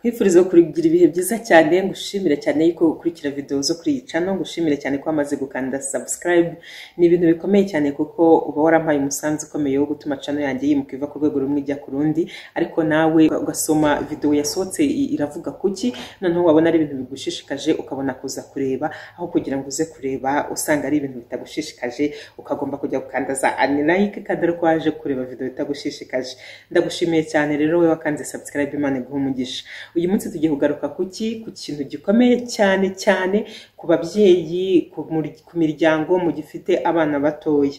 nkwifurize kugira ibihe byiza cyane ngushimire cyane yuko ukurikira video zo kuri iyi channel ngushimire cyane ko wamaze gukanda subscribe ni ibintu bikomeye cyane kuko uba warampaye umusanzu ukomeye wo gutuma channel yanjye yimuka iva ku rwego rumwe ijya ku rundi ariko nawe ugasoma video yasohotse i- iravuga kuki noneho wabona ari ibintu bigushishikaje ukabona kuza kureba aho kugira ngo uze kureba usanga ari ibintu bitagushishikaje ukagomba kujya gukanda za unlike kandi ari uko waje kureba video itagushishikaje ndagushimiye cyane rero wowe wakanze subscribe imana iguha umugisha uyu munsi tugiye kugaruka kuki ku kintu gikomeye cyane cyane ku babyeyi ku mur- ku miryango mu gifite abana batoya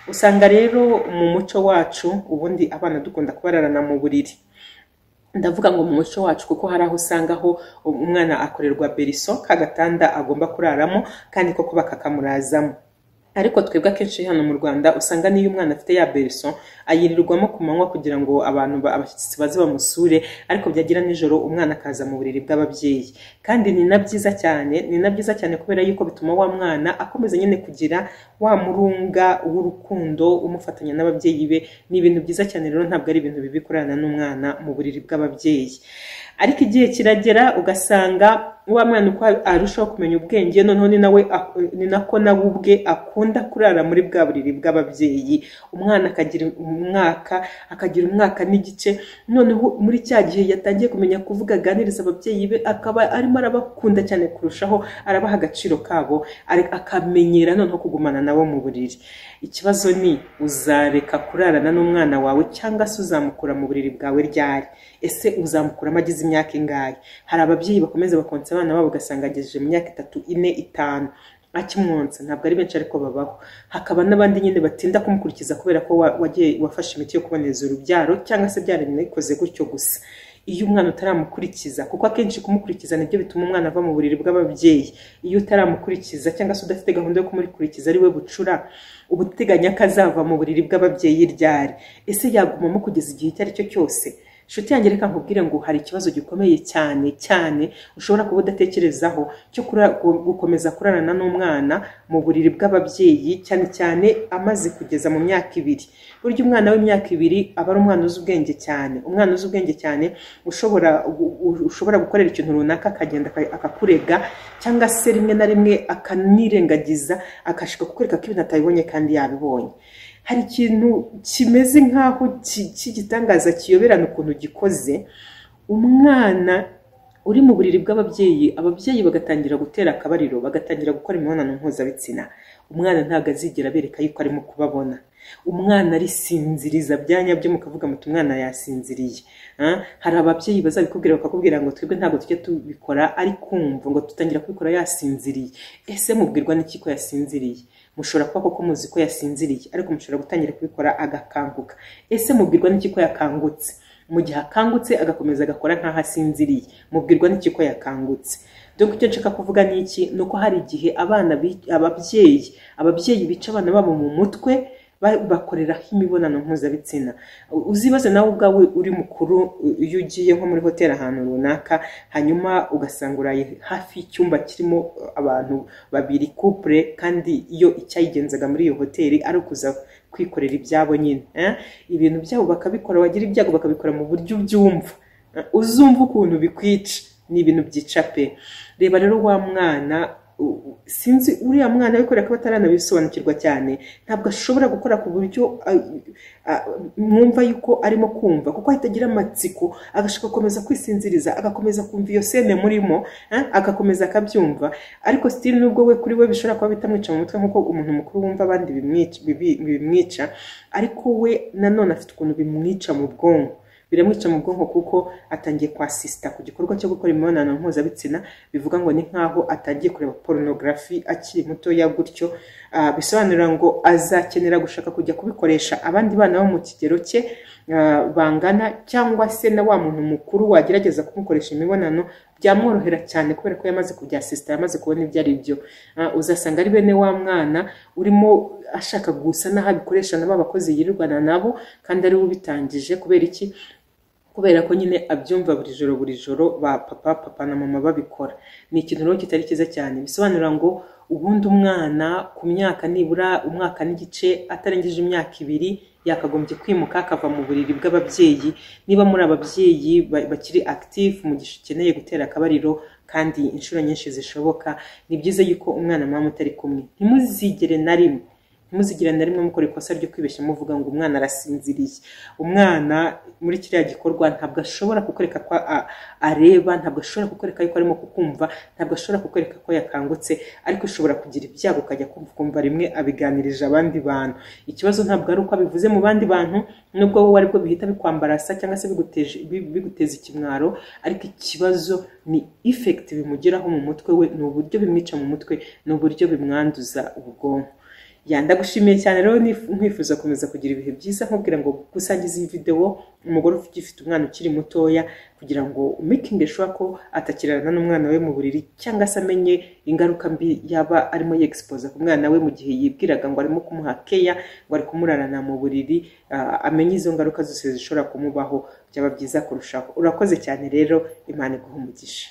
usanga rero mu muco wacu ubundi abana dukunda kubararana mu buriri ndavuga ngo mu muco wacu kuko hari aho usanga aho umwana akorerwa beriso kagatanda agomba kuraramo kandi koko bakakamurazamo ariko twebwe akenshi hano mu rwanda usanga n'iyo umwana afite ya beriso ayirirwamo ku manywa kugira ngo abantu ba- abashyitsi baze bamusure ariko byagira nijoro umwana akaza mu buriri bw'ababyeyi kandi ni na byiza cyane ni na byiza cyane kubera yuko bituma wa mwana akomeza nyine kugira wa murunga w'urukundo umufatanya n'ababyeyi be ni ibintu byiza cyane rero ntabwo ari ibintu bibi kurana n'umwana mu buriri bw'ababyeyi ariko igihe kiragera ugasanga wa mwana uko arushaho kumenya ubwenge noneho ni nawe ak- ni nako nawe ubwe akunda kurara muri bwa buriri bw'ababyeyi umwana akagira umwaka akagira umwaka n'igice noneho muri cya gihe yatangiye kumenya kuvuga aganiriza ababyeyi be akaba arimo arabakunda cyane kurushaho arabaha agaciro kabo ari- akamenyera noneho kugumana nabo mu buriri ikibazo ni uzareka kurarana n'umwana wawe cyangwa se uzamukura mu buriri bwawe ryari ese uzamukuramo agize imyaka ingahe hari ababyeyi bakomeza bakonsa abana babo ugasanga agejeje mu myaka itatu ine itanu akimwonsa ntabwo ari benshi ariko babaho hakaba n'abandi nyine batinda kumukurikiza kubera ko wa- wagiye wafashe imiti yo kuboneza urubyaro cyangwa se byarabikoze gutyo gusa iyo umwana utaramukurikiza kuko akenshi kumukurikiza nibyo bituma umwana ava mu buriri bw'ababyeyi iyo utaramukurikiza cyangwa se udafite gahunda yo kumukurikiza ari we bucura uba uteganya ko azava mu buriri bw'ababyeyi ryari ese yagumamo kugeza igihe icyo ari cyo cyose nshuti yanjye reka nkubwire ngo hari ikibazo gikomeye cyane cyane ushobora kuba udatekerezaho cyo kura- gu- gukomeza kurarana n'umwana mu buriri bw'ababyeyi cyane cyane amaze kugeza mu myaka ibiri burya umwana w'imyaka ibiri aba ari umwana uzi ubwenge cyane umwana uzi ubwenge cyane ushobora u- u- ushobora gukorera ikintu runaka akagenda aka- akakurega cyangwa se rimwe na rimwe akanirengagiza akashika kukwereka ko ibintu atabibonye kandi yabibonye hari ikintu kimeze nk'aho ki- cy'igitangaza kiyoberana ukuntu gikoze umwana uri mu buriri bw'ababyeyi ababyeyi bagatangira gutera akabariro bagatangira gukora imibonano mpuzabitsina umwana ntabwo azigera abereka yuko arimo kubabona umwana arisinziriza bya nyabyo mukavuga muti umwana yasinziriye Ah, hari ababyeyi bazabikubwira bakakubwira ngo twebwe ntabwo tujya tubikora ari kumva ngo dutangira kubikora yasinziriye ese mubwirwa n'iki ko yasinziriye mushobora kuba koko muzi ko yasinziriye ariko mushobora gutangira kubikora agakanguka ese mubwirwa n'iki ko yakangutse mu gihe akangutse agakomeza agakora nk'aho asinziriye mubwirwa n'iki ko yakangutse dore icyo nshaka kuvuga ni iki ni uko hari igihe abana bi- ababyeyi ababyeyi bica abana babo mu mutwe ba- bakoreraho imibonano mpuzabitsina uzibaze nawe ubwawe uri mukuru u- iyo ugiye nko muri hoteli ahantu runaka hanyuma ugasanga uraye hafi y'icyumba kirimo uh, abantu babiri couple kandi iyo icyayigenzaga muri iyo hoteli ari ukuza kwikorera ibyabo nyine eh? ibintu byabo bakabikora wagira ibyago bakabikora mu buryo ubyumva Eh, uzumva ukuntu bikwica ni ibintu byica pe reba rero wa mwana u- u- sinzi uriya mwana wikorera ko ataranabisobanukirwa cyane ntabwo ashobora gukora ku buryo ah, ah, mwumva yuko arimo kumva kuko ahita agira amatsiko agashaka gukomeza kwisinziriza agakomeza kumva iyo sene murimo eh, agakomeza akabyumva ariko sitiri nubwo we kuri we bishobora kuba bitamwica mu mutwe nk'uko umuntu mukuru wumva abandi bimwica- bibi- bimwica ariko we nanone afite ukuntu bimwica mu bwonko biramwica mu bwonko kuko atangiye kwasisita ku gikorwa cyo gukora imibonano mpuzabitsina bivuga ngo ni nk'aho atangiye kureba porunogarafi akiri mutoya gutyo Ah, bisobanura ngo azakenera gushaka kujya kubikoresha abandi bana bo mu kigero cye ah, bangana cyangwa se na wa muntu mukuru wagerageza kumukoresha imibonano byamworohera cyane kubera ko yamaze kubyasisita yamaze kubona ibyo ari byo Ah, uzasanga ari bene wa mwana urimo ashaka gusa n'aho abikoresha na ba bakozi yirirwana nabo kandi ari we ubitangije kubera iki kubera ko nyine abyumva buri joro buri joro ba papa papa na mama babikora ni ikintu rero kitari cyiza cyane bisobanura ngo ubundi umwana ku myaka nibura umwaka n'igice atarengeje imyaka ibiri yakagombye kwimuka akava mu buriri bw'ababyeyi niba muri ababyeyi ba- bakiri active mu gihe ukeneye gutera akabariro kandi inshuro nyinshi zishoboka ni byiza yuko umwana mama utari kumwe ntimuzigere na rimwe ntimuzigere na rimwe mukora ikosa ryo kwibeshya muvuga ngo umwana arasinziriye umwana muri kiriya gikorwa ntabwo ashobora kukwereka ko a- areba ntabwo ashobora kukwereka yuko arimo kukumva ntabwo ashobora kukwereka ko yakangutse ariko ushobora kugira ibyago ukajya kumva ukumva rimwe abiganirije abandi bantu ikibazo ntabwo ari uko abivuze mu bandi bantu nubwo wowe aribwo bihita bikwambarasa cyangwa se biguteje- bi- biguteza ikimwaro ariko ikibazo ni ifekiti bimugeraho mu mutwe we ni uburyo bimwica mu mutwe ni uburyo bimwanduza ubwonko ya ndagushimiye cyane rero nif- nkwifuza gukomeza kugira ibihe byiza nkubwira ngo gusangiza iyi videwo umugore ugifite umwana ukiri mutoya kugira ngo umekinge shuwa ko atakirana n'umwana we mu buriri cyangwa se amenye ingaruka mbi yaba arimo yegisipoza ku mwana we mu gihe yibwiraga ngo arimo kumuha keya ngo ari kumurarana mu buriri ah, amenye izo ngaruka zose zishobora kumubaho byaba byiza kurushaho urakoze cyane rero imana iguha umugisha